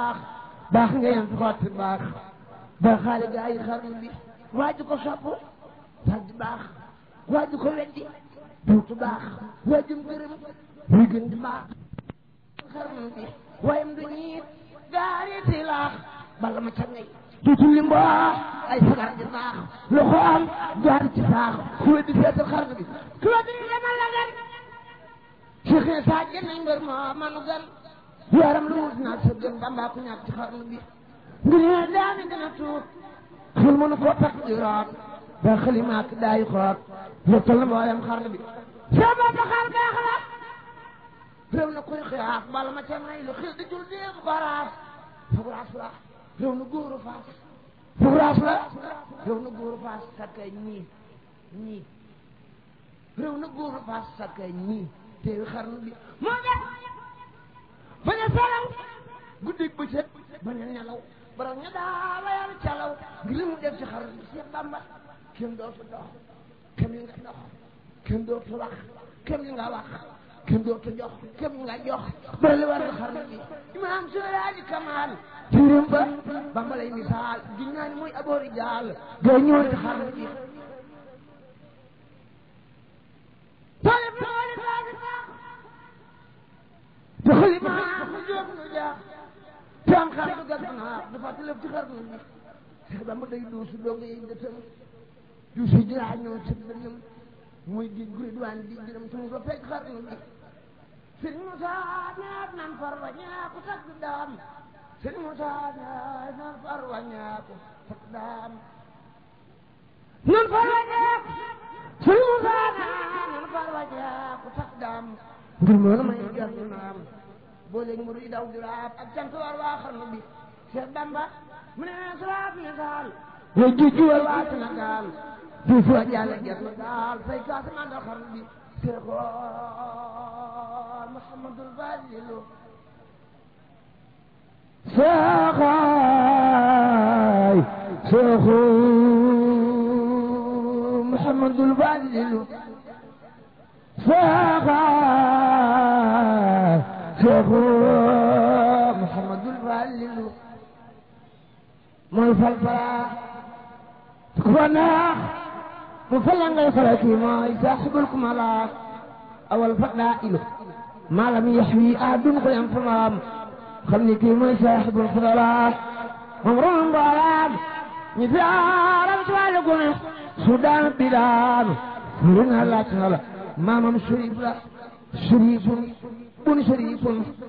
baax nga yem xotti baax ba xaale gaa yi xarnu bi waaju ko sopp sag di baax waaju ko weddi duutu baax waajum gërëm muy gën di baax xarnu bi wayam du ñiit gaariti laax bala ma ca ngay duutu limbo ay sagar di baax loxo am jaar ci saax ku weddi seetal xarnu bi ku weddi demal la gan Cheikh ne saa jënañ mbër moo manu gan yaram lu wut naa sa gën bambaa ku ñàkk ci xarnu bi ngir ne daani gën a tuut xel mënu koo takk di root da xalimaak daayi xoot lottal na mboolem xarnu bi sa bopp xar baax la réew na kuy xiyaaf bala ma ca may lu xil di jul déeg baraas fuguraas la réew na góoru faas fuguraas la réew na góoru faas sakkay ñii ñii réew na góoru faas sakkay ñii teewi xarnu bi moo def bañ a salaw guddig bëccëg bañ a nelaw borom ña daa layal calaw ngir li mu def ci xarnu bi Seex Bamba kenn dootu dox kenn li nga dox kenn dootu wax kenn li nga wax kenn dootu jox kenn li nga jox bara li war xarnu bi imaam Seydi Kamal tirim ba Bamba lay misaal di ñaani mooy aboori jaal gay ñëw ci xarnu bi te xalima mu jóg nu jaax te am xar du gas naa dafa lëf ci xar nu bi Seex Bamba day duusu doog yi dëtëm duusu jiraa ñëw ci dënnam muy di guri duwaan di jërëm tumu ba fekk xar nu bi sëñ Moussa ñaat nan far wa ñaaku takk daam sëñ Moussa ñaat nan far wa ñaaku takk daam nan far wa ñaaku sëñ Moussa ñaat nan far wa ñaaku takk daam ngir moo la may jar ñu naam boo léegi mu daw di raab ak cant war waa xarnu bi Cheikh Bamba mu ne suraab misaal yow jujju war waa Sénégal di fu a jàlle jar na daal fay kaasa mandal xarnu bi Cheikh Mouhamadul Fadilu Cheikh Cheikh Mouhamadul Fadilu Cheikh Cheikh Mouhamadul Falilu mooy fal fala ku ko neex mu fal la ngay fala kii mooy saaxibul kumala awal fadailu maa lam yaxwi ahadun ko yam famaam xam ni kii mooy saaxibul fadala moom ron mboolaam ñi fi aaram ci wàllu gune su daan bi daanu lu na laaj na la maamam sharif la sharifun bun sharifun